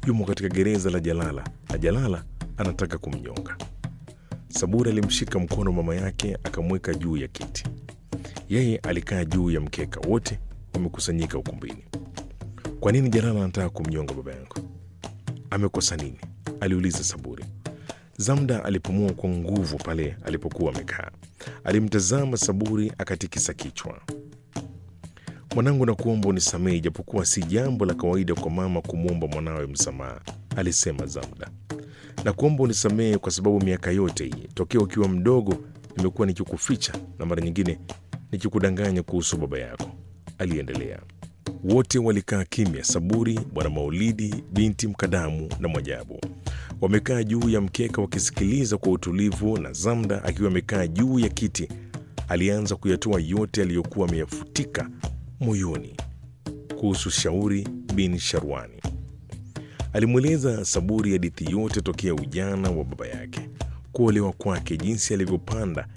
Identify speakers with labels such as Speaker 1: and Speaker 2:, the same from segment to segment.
Speaker 1: yumo katika gereza la Jalala na Jalala anataka kumnyonga. Saburi alimshika mkono mama yake akamweka juu ya kiti. Yeye alikaa juu ya mkeka, wote wamekusanyika ukumbini. Kwa nini Jalala anataka kumnyonga baba yangu? Amekosa nini? aliuliza Saburi. Zamda alipumua kwa nguvu pale alipokuwa amekaa. Alimtazama Saburi akatikisa kichwa. Mwanangu, nakuomba unisamehe, ijapokuwa si jambo la kawaida kwa mama kumwomba mwanawe msamaha, alisema Zamda. Nakuomba unisamehe kwa sababu miaka yote hii tokea ukiwa mdogo nimekuwa nikikuficha na mara nyingine nikikudanganya kuhusu baba yako, aliendelea. Wote walikaa kimya, Saburi, Bwana Maulidi, binti Mkadamu na Mwajabu wamekaa juu ya mkeka wakisikiliza kwa utulivu, na Zamda akiwa amekaa juu ya kiti alianza kuyatoa yote aliyokuwa ameyafutika moyoni kuhusu Shauri bin Sharwani. Alimweleza Saburi hadithi yote tokea ujana wa baba yake, kuolewa kwake, jinsi alivyopanda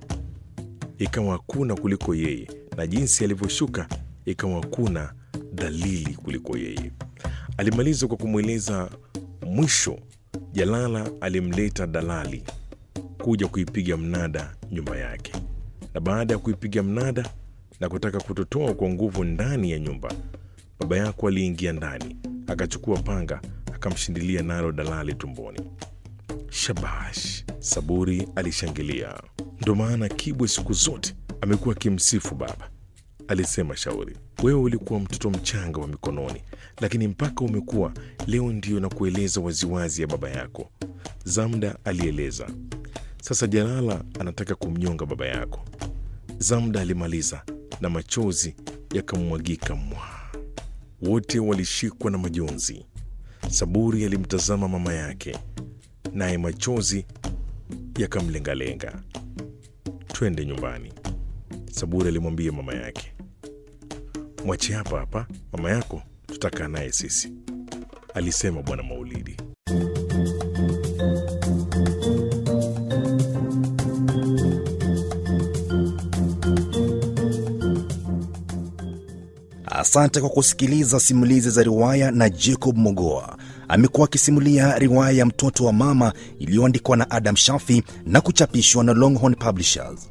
Speaker 1: ikawa hakuna kuliko yeye, na jinsi alivyoshuka ikawa hakuna dalili kuliko yeye. Alimaliza kwa kumweleza mwisho Jalala alimleta dalali kuja kuipiga mnada nyumba yake, na baada ya kuipiga mnada na kutaka kutotoa kwa nguvu ndani ya nyumba, baba yako aliingia ndani akachukua panga akamshindilia nalo dalali tumboni. Shabash! Saburi alishangilia. Ndo maana Kibwe siku zote amekuwa akimsifu baba, alisema Shauri. Wewe ulikuwa mtoto mchanga wa mikononi, lakini mpaka umekuwa leo ndio na kueleza waziwazi ya baba yako, Zamda alieleza. Sasa Jalala anataka kumnyonga baba yako. Zamda alimaliza na machozi yakamwagika mwa. Wote walishikwa na majonzi. Saburi alimtazama mama yake, naye machozi yakamlengalenga. Twende nyumbani, Saburi alimwambia mama yake. Mwache hapa hapa, mama yako tutakaa naye sisi, alisema Bwana Maulidi.
Speaker 2: Asante kwa kusikiliza simulizi za riwaya na Jacob Mogoa. Amekuwa akisimulia riwaya ya Mtoto wa Mama iliyoandikwa na Adam Shafi na kuchapishwa na Longhorn Publishers.